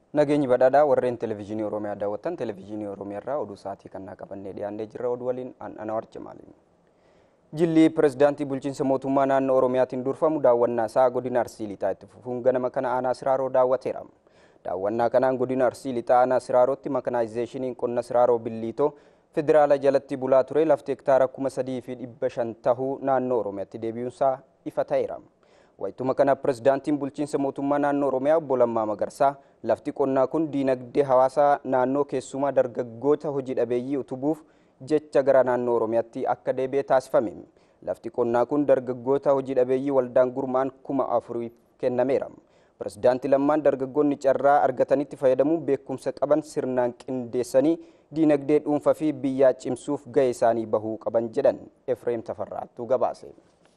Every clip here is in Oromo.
Nageenyi badhaadhaa warreen televezyiinii Oromiyaa daawwattan televezyiinii Oromiyaa irraa oduu sa'aatii kannaa qabannee dhiyaannee jirra oduu waliin Anwar Jamaali. Jilli pirezidaantii bulchiinsa mootummaa naannoo Oromiyaatiin durfamu daawwannaa isaa godina Arsii Lixaa itti fufuun ganama kana aanaa Siraaroo daawwateera. Daawwannaa kanaan godina Arsii Lixaa aanaa Siraarootti makanaayizeeshiniin qonna Siraaroo Billiitoo federaala jalatti bulaa ture lafti hektaara kuma sadii fi dhibba shan tahuu naannoo Oromiyaatti deebi'uunsaa ifa ta'eera. Wayituma kana pirezidaantiin bulchiinsa mootummaa naannoo Oromiyaa obbo Lammaa Magarsaa lafti qonnaa kun diinagdee hawaasaa naannoo keessumaa dargaggoota hojii dhabeeyyii utubuuf jecha gara naannoo Oromiyaatti akka deebi'e taasifame. Lafti qonnaa kun dargaggoota hojii dhabeeyyii waldaan gurmaan kuma afuriif kennameera. Pirezidaantii Lammaan dargaggoonni carraa argatanitti fayyadamuun beekumsa qaban sirnaan qindeessanii diinagdee dhuunfaa fi biyyaa cimsuuf gahee isaanii bahuu qaban jedhan Efreem Tafarraattuu gabaase.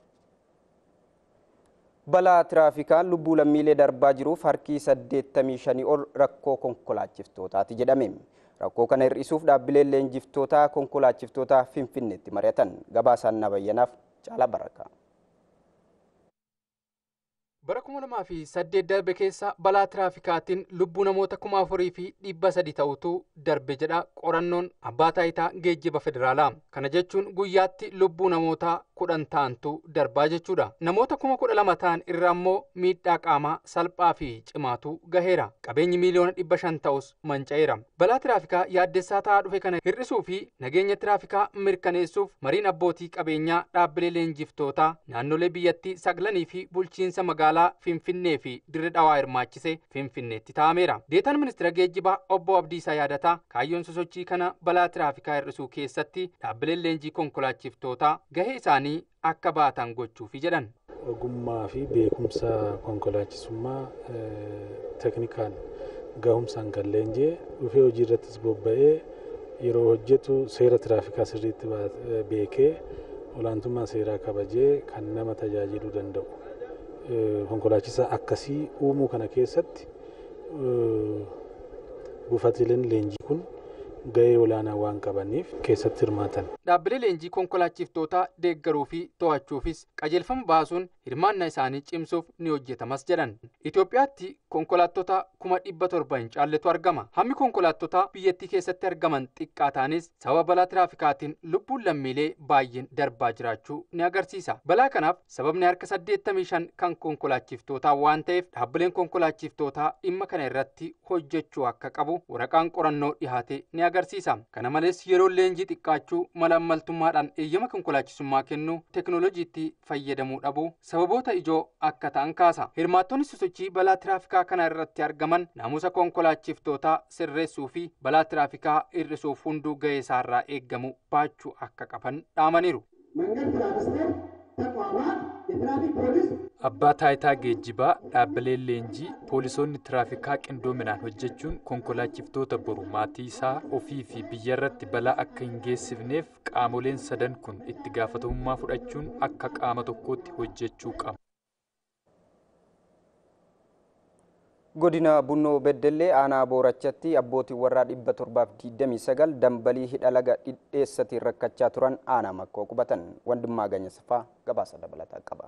balaa tiraafikaan lubbuu lammiilee darbaa jiruuf harki 85 ol rakkoo konkolaachiftootaati jedhame. Rakkoo kana hir'isuuf dhaabbileen leenjiftootaa konkolaachiftootaa Finfinneetti mari'atan gabaasaan nabayyanaaf caala baraka. bara kuma lamaa fi saddeet darbe keessa balaa tiraafikaatiin lubbuu namoota kuma afurii fi dhibba sadi ta'utu darbe jedha qorannoon abbaa taayitaa geejjiba federaalaa kana jechuun guyyaatti lubbuu namoota kudhan ta'antu darbaa jechuudha namoota kuma kudha lama ta'an irra ammoo miidhaa qaamaa salphaa fi cimaatu gaheera qabeenyi miiliyoona dhibba shan ta'us manca'eera balaa tiraafikaa yaaddessaa ta'aa dhufe kana hir'isuu fi nageenya tiraafikaa mirkaneessuuf mariin abbootii qabeenyaa dhaabbilee leenjiftootaa naannolee biyyattii saglanii fi bulchiinsa magaalaa magaalaa Finfinnee fi dirre dhawaa hirmaachise Finfinneetti taa'ameera. Deetaan ministeera geejjibaa obbo Abdiisaa yaadataa kaayyoon sosochii kana balaa tiraafikaa hir'isuu keessatti dhaabbileen leenjii konkolaachiftootaa gahee isaanii akka baatan gochuufi jedhan. Ogummaa fi beekumsa konkolaachisummaa teknikaan gahumsaan kan leenjee dhufee hojii irrattis bobba'ee yeroo hojjetu seera tiraafikaa sirriitti beekee olaantummaa seeraa kabajee kan nama tajaajiluu danda'u. konkolaachisaa akkasii uumuu kana keessatti buufatileen leenjii kun gahee olaanaa waan qabaniif keessatti hirmaatan. Dhaabbilee leenjii konkolaachiftootaa deeggaruu fi to'achuufis qajeelfama baasuun hirmaannaa isaanii cimsuuf ni hojjetamas jedhan. Itoophiyaatti konkolaattota kuma dhibba torba hin caalletu argama. Hammi konkolaattota biyyattii keessatti argaman xiqqaataanis sababa balaa tiraafikaatiin lubbuun lammiilee baay'een darbaa jiraachuu ni agarsiisa. Balaa kanaaf sababni harka saddeettamii shan kan konkolaachiftootaa waan ta'eef dhaabbileen konkolaachiftootaa dhimma kana irratti hojjechuu akka qabu waraqaan qorannoo dhihaate ni agarsiisa. Kana malees yeroo leenjii xiqqaachuu mala ammaltummaadhaan eeyyama konkolaachisummaa kennu teekinooloojiitti fayyadamuu dhabu sababoota ijoo akka ta'an kaasa. Hirmaattonni sosochii balaa tiraafikaa kana irratti argaman naamusa konkolaachiftootaa sirreessuu fi balaa tiraafikaa hir'isuuf hunduu gahee isaarraa eeggamu baachuu akka qaban dhaamaniiru. Abbaa taayitaa geejjibaa dhaabbileen leenjii poolisoonni tiraafikaa qindoominaan hojjechuun konkolaachiftota boru maatii isaa ofii fi biyya irratti balaa akka hin geessifneef qaamoleen sadan kun itti gaafatamummaa fudhachuun akka qaama tokkootti hojjechuu qabu. godina bunnoo beddellee aanaa boorachatti abbootiin warraa dhibba torbaaf digdamii sagal dambalii hidha laga dhidheessatiin rakkachaa turan aanaa makkoo qubatan wandimmaa ganyasafaa gabaasa dabalataa qaba.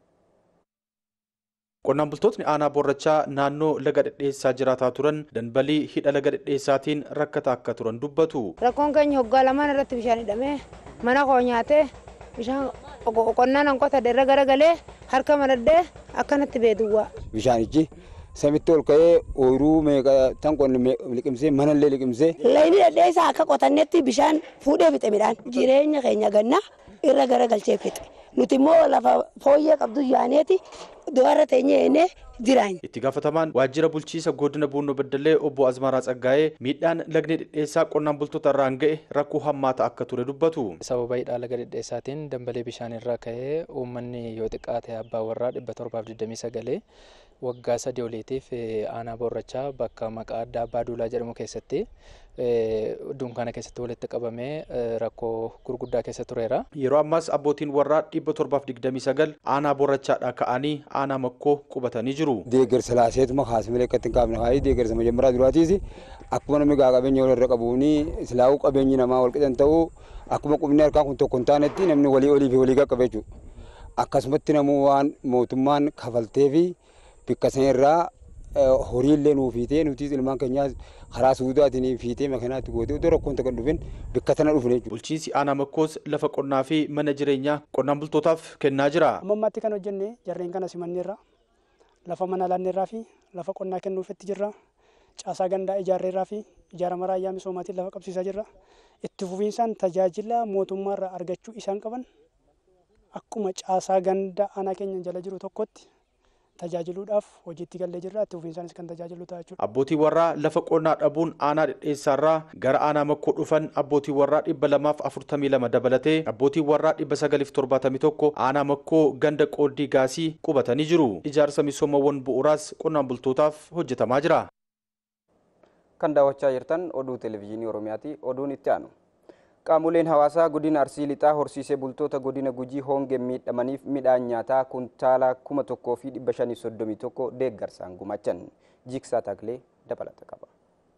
Qonnaan bultootni aanaa boorrachaa naannoo laga dhedheessaa jiraataa turan dambalii hidha laga dhedheessaatiin rakkataa akka turan dubbatu. Rakkoon keenya hoggaa lamaan irratti bishaan hidhamee mana koo nyaatee bishaan qonnaan an qotadhe irra garagalee harka maradhee akkanatti beeduwwaa. Bishaanichi samitti ol ka'ee ooyiruu meeqa tan qonni liqimsee manallee liqimsee. Layni dhedheessaa akka qotannetti bishaan fuudhee fixe midhaan jireenya keenya ganna irra garagalchee fixe. Nuti immoo lafa fooyyee qabdu yaaneeti dubarra teenyee eenee jiraanya. Itti gaafatamaan waajjira bulchiisa godina Buunoo Beddellee obbo Azmaraa Tsaggaa'ee miidhaan lagni dhedheessaa qonnaan bultoota irraan ga'e rakkoo hammaata akka ture dubbatu. Sababa hidhaa laga dhedheessaatiin dambalee bishaan irraa ka'ee uummanni yoo xiqqaate abbaa warraa dhibba torbaaf digdamii sagalee waggaa sadii oliitiif aanaa boorrachaa bakka maqaa addaa abbaa duulaa jedhamu keessatti dunkaana keessatti walitti qabamee rakkoo gurguddaa keessa tureera. Yeroo ammaas abbootiin warraa dhibba torbaaf digdamii sagal aanaa boorrachaadhaa ka'anii aanaa makkoo qubatanii jiru. Deeggarsa laaseetuma kaasimilee akkatti hin kaafne haayii deeggarsa majammaraa duraatiis akkuma namni gaa qabeenya walirra qabuuni silaa'uu qabeenyi namaa wal qixan ta'uu akkuma qubni harkaa kun tokko hin taanetti namni walii olii fi walii qaqqabe jechuudha. Akkasumatti namuu waan mootummaan kafaltee fi bikka sana irraa horiillee nuu fiitee nutis ilmaan keenyaas karaa suudaatiin fiitee makinaatti gootee otoo rakkoon takka dhufin bakka tana dhufne jechuudha. Bulchiinsi aanaa makkoos lafa qonnaa fi mana jireenyaa qonnaan bultootaaf kennaa jira. Amma ammaatti kan hojjenne jarreen kana simanneerra lafa mana laanneerraa fi lafa qonnaa kennuufitti jirra. Caasaa gandaa ijaarreerraa fi ijaarama raayyaa misoomaatiin lafa qabsiisaa jirra. Itti fufiinsaan tajaajila mootummaarraa argachuu isaan qaban akkuma caasaa gandaa aanaa keenya jala jiru tokkotti tajaajiluudhaaf hojiitti gallee jirra itti fufiinsaanis kan tajaajilu ta'a jechuudha. Abbootii warraa lafa qonnaa dhabuun aanaa dhedheessaarraa gara aanaa makkoo dhufan abbootii warraa dhibba lamaaf afurtamii lama dabalatee abbootii warraa dhibba sagaliif torbaatamii tokko aanaa makkoo ganda qooddii gaasii qubatanii jiru. Ijaarsa misoomawwan bu'uuraas qonnaan bultootaaf hojjetamaa jira. Kan daawwachaa jirtan oduu televezyiinii Oromiyaati. Oduun itti aanu. Qaamoleen hawaasaa godina Arsii Lixaa horsiisee bultoota godina Gujii hongeen miidhamaniif midhaan nyaataa kuntaala kuma tokkoo fi dhibba shanii soddomii tokko deeggarsaan gumaachan. Jiksaa Taklee dabalata qaba.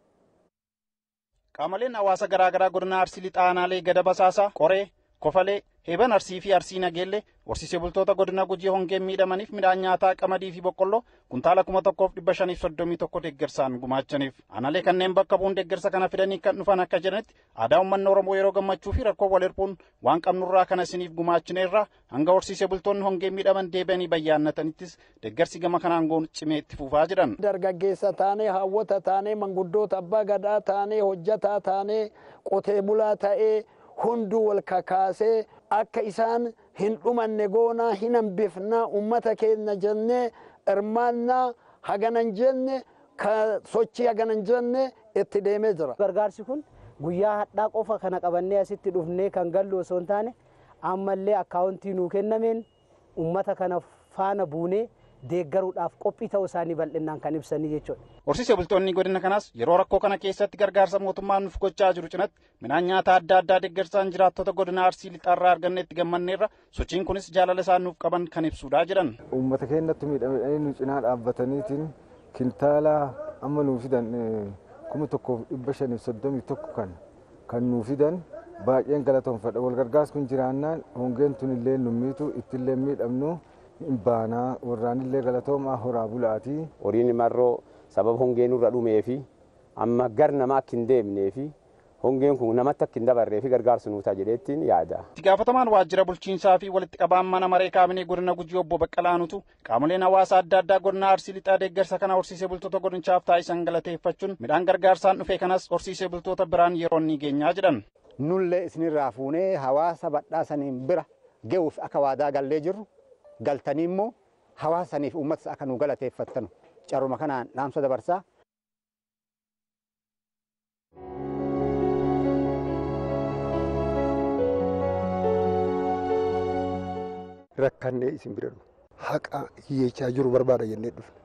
Qaamoleen hawaasa garaagaraa godina Arsii Lixaa aanaalee gada basaasaa, qoree, kofalee, heeban arsii fi arsii nageellee horsiisee bultoota godina gujii hongeen miidhamaniif midhaan nyaataa qamadii fi boqqolloo kuntaala kuma tokkoof dhibba shaniif soddomii tokko deeggarsaan gumaachaniif aanaalee kanneen bakka bu'uun deeggarsa kana fidanii kan dhufan akka jedhanitti aadaa uummanni oromoo yeroo gammachuu fi rakkoo wal hirpuun waan qabnurraa kana isiniif gumaachineerraa hanga horsiisee bultoonni hongeen miidhaman deebi'anii bayyaannatanittis deeggarsi gama kanaan goon cimee itti fufaa jiran. dargaggeessa taanee hawwata taanee manguddoota abbaa gadaa taanee hojjataa taanee qotee bulaa ta'ee hunduu wal kakaasee akka isaan hin dhumanne goonaa hin hambifnaa ummata keenya jennee hirmaannaa haganan jenne ka sochii haganan jenne itti deemee jira. Gargaarsi kun guyyaa hadhaa qofa kana qabannee asitti dhufnee kan gallu osoo hin taane ammallee akkaawuntii nuu kennameen ummata kana faana buunee deeggaruudhaaf qophii ta'uu isaanii bal'inaan kan ibsanii jechuudha. Horsiisee bultoonni godina kanaas yeroo rakkoo kana keessatti gargaarsa mootummaan nuuf gochaa jiru cinatti midhaan nyaataa adda addaa deeggarsaan jiraattota godina arsii lixaarraa arganne itti gammanneerra sochiin kunis jaalala isaan nuuf qaban kan ibsuudhaa jiran. Uummata keenyatti miidhamanii nu cinaa dhaabbataniitiin kintaala amma nuu fidan kuma tokkoof dhibba shaniif soddomii tokko kan kan nuu fidan baay'een galatoomfadha wal gargaarsi kun jiraannaan hongeen tun illee nu miitu ittillee miidhamnu hin baanaa warraanillee galatoomaa horaa bulaatii. Horiin marroo sababa hongeen irra dhumee fi amma gar nama akka hin deemnee fi hongeen kun namatti akka hin dabarree fi gargaarsa nuutaa jedheettiin yaada. Itti gaafatamaan waajjira bulchiinsaa fi walitti qabaan mana maree kaabinee godina gujii obbo Baqqalaanutu qaamoleen hawaasaa adda addaa godina arsii lixaa deeggarsa kana horsiisee bultoota godinichaaf taasisan galateeffachuun midhaan gargaarsaan dhufe kanas horsiisee bultoota biraan yeroo ni geenyaa jedhan. Nullee isinirraa fuunee hawaasa badhaasaniin bira ga'uuf akka waadaa gallee jirru galtanii immoo hawaasaniif uummata akka nu galateeffattanu caruma kanaan dhaamsa dabarsaa. Rakkannee isin bira dhufu haqa hiyyechaa jiru barbaada jennee dhufne.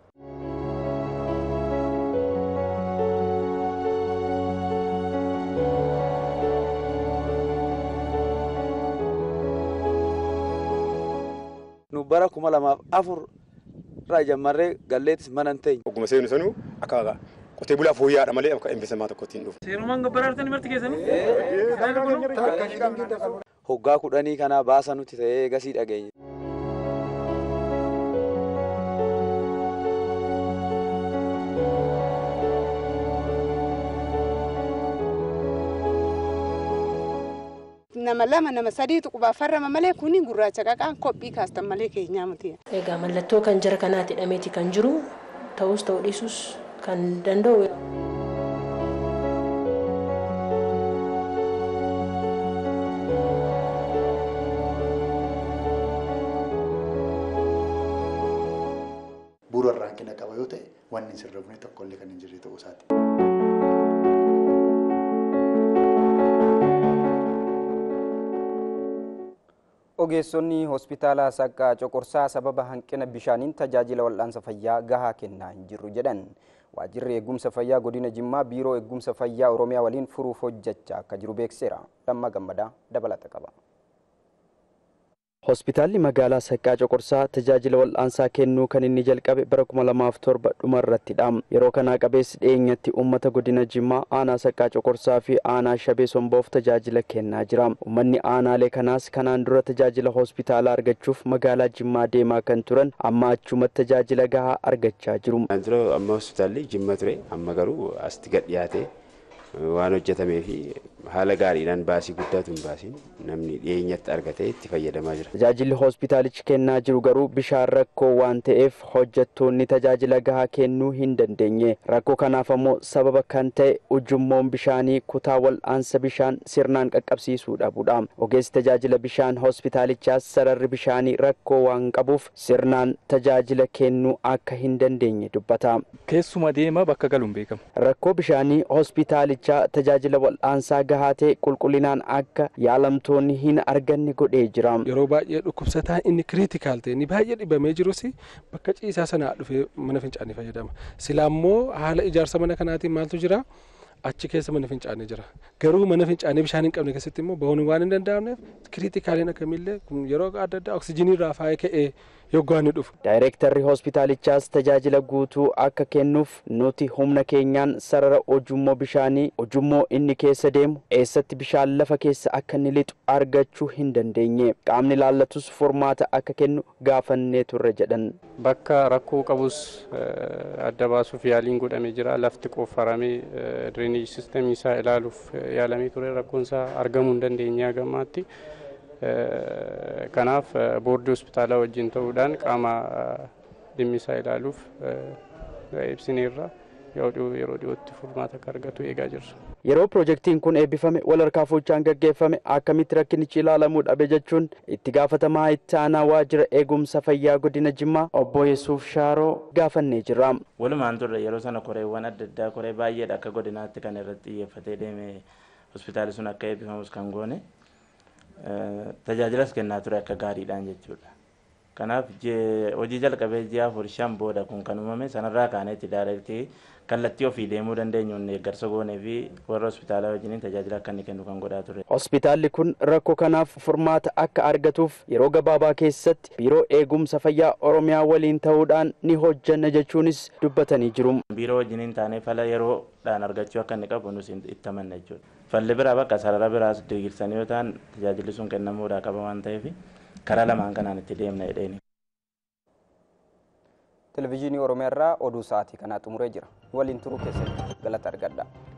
nu bara kuma lamaaf afur irraa jammarree galleetis mana hin teenye. Ogguma seenu sanuu akka qotee bulaa fooyya'aadha malee akka investisamaa tokkotti hin dhufu. Seerumaan gabbaraartanii marti keessanii? Hoggaa kudhanii kanaa baasa nuti ta'ee gasii dhageenye. nama lama nama sadiitu qubaaf farrama malee kuni gurraacha qaqaan kophii kaastan malee keenyaa miti. Egaa mallattoo kan jara kanaatti hidhameeti kan jiru ta'us ta'uu dhiisus kan danda'u. Bu'uura rakkina qaba yoo ta'e wanni sirrifne tokkollee kan hin jirre ta'uu isaati. ogeessonni hospitaala saqqaa coqorsaa sababa hanqina bishaaniin tajaajila wal'aansa fayyaa gahaa kennaa hin jirru jedhan waajjirri eegumsa fayyaa godina jimmaa biiroo eegumsa fayyaa oromiyaa waliin furuuf hojjechaa akka jiru beekseera lamma gammadaa dabalata qaba. Hospitaalli magaalaa Saqqaa Coqorsaa tajaajila wal'aansaa kennuu kan inni jalqabe bara kuma lamaaf torba dhumarrattidha. Yeroo kanaa qabeessi dhiyeenyatti uummata godina Jimmaa aanaa Saqqaa Coqorsaa fi aanaa Shabee Somboof tajaajila kennaa jira. Uummanni aanaalee kanaas kanaan dura tajaajila hospitaalaa argachuuf magaalaa Jimmaa deemaa kan turan amma achumatti tajaajila gahaa argachaa jiru. Dura amma hospitaalli Jimma ture amma garuu asitti gad dhiyaate waan hojjetamee fi haala gaariidhaan baasii guddaatu hin baasin namni dhiyeenyatti argatee itti fayyadamaa jira. Tajaajilli hospitaalichi kennaa jiru garuu bishaan rakkoo waan ta'eef hojjettoonni tajaajila gahaa kennuu hin dandeenye. Rakkoo kanaaf ammoo sababa kan ta'e ujummoon bishaanii kutaa wal'aansa bishaan sirnaan qaqqabsiisuu dhabuudha. Ogeessi tajaajila bishaan hospitaalichaas sararri bishaanii rakkoo waan qabuuf sirnaan tajaajila kennuu akka hin dandeenye dubbata. Keessuma deema bakka galuun beekamu. Rakkoo bishaanii hospitaalichaa tajaajila wal'aansaa gahaa ta'e qulqullinaan akka yaalamtoonni hin arganne godhee jira. Yeroo baay'ee dhukkubsataa inni kiriitikaal ta'e inni baay'ee dhibamee jirus bakka ciisaa sanaa dhufee mana fincaanii fayyadama. Silaa immoo haala ijaarsa mana kanaatiin maaltu jira? achi keessa mana fincaanii jira garuu mana fincaanii bishaan hin qabne keessatti immoo bahuun waan hin danda'amneef kiriitikaaliin akkamillee yeroo adda addaa oksijinii irraa faayee ka'ee yoggaan ni dhufu. Daayireektarri hospitaalichaas tajaajila guutuu akka kennuuf nuti humna keenyaan sarara ujummoo bishaanii ujummoo inni keessa deemu eessatti bishaan lafa keessa akka inni lixu argachuu hin dandeenye qaamni laallatus furmaata akka kennu gaafannee turre jedhan. Bakka rakkoo qabus adda baasuuf yaaliin godhamee jira lafti qoffaramee diriinii siistemii isaa ilaaluuf yaalamee ture rakkoon isaa argamuu hin dandeenye hagammaatti. kanaaf boordii hospitaalaa wajjin ta'uudhaan qaama dhimmi isaa ilaaluuf ibsineerra yeroo dhiyootti furmaata akka argatu eegaa jirra. Yeroo pirojektiin kun eebbifame wal harkaa fuuchaan gaggeeffame akkamitti rakkinichi ilaalamuu dhabe jechuun itti gaafatamaa itti aanaa waajjira eegumsa fayyaa godina Jimmaa obbo Yesuuf Shaaroo gaafannee jira. Walumaan turre yeroo sana koreewwan adda addaa koree baay'eedha akka godinaatti kan irratti xiyyeeffatee deeme hospitaalli sun akka eebbifamus kan goone. tajaajilas kennaa ture akka gaariidhaan jechuudha. Kanaaf hojii jalqabee ji'a afur shan booda kun kan uumame sanarraa kaaneetti daayireektii kallattii ofii deemuu dandeenyuun eeggarsa goonee fi warra hospitaalaa wajjiniin tajaajila akka inni kennu kan godhaa ture. Hospitaalli kun rakkoo kanaaf furmaata akka argatuuf yeroo gabaabaa keessatti biiroo eegumsa fayyaa Oromiyaa waliin ta'uudhaan ni hojjanna jechuunis dubbatanii jiru. Biiroo wajjiniin taanee fala yeroodhaan argachuu akka inni qabu nus itti amanna jechuudha. Falli biraa bakka sarara biraas diriirsanii yoo ta'an tajaajilli sun kennamuudhaa qaba waan ta'eef karaa lamaan kanaan itti deemna jedheeni. Televezyiinii Oromiyaa irraa oduu sa'aatii kanaa xumuree jira. Waliin turuu keessatti galata argadha.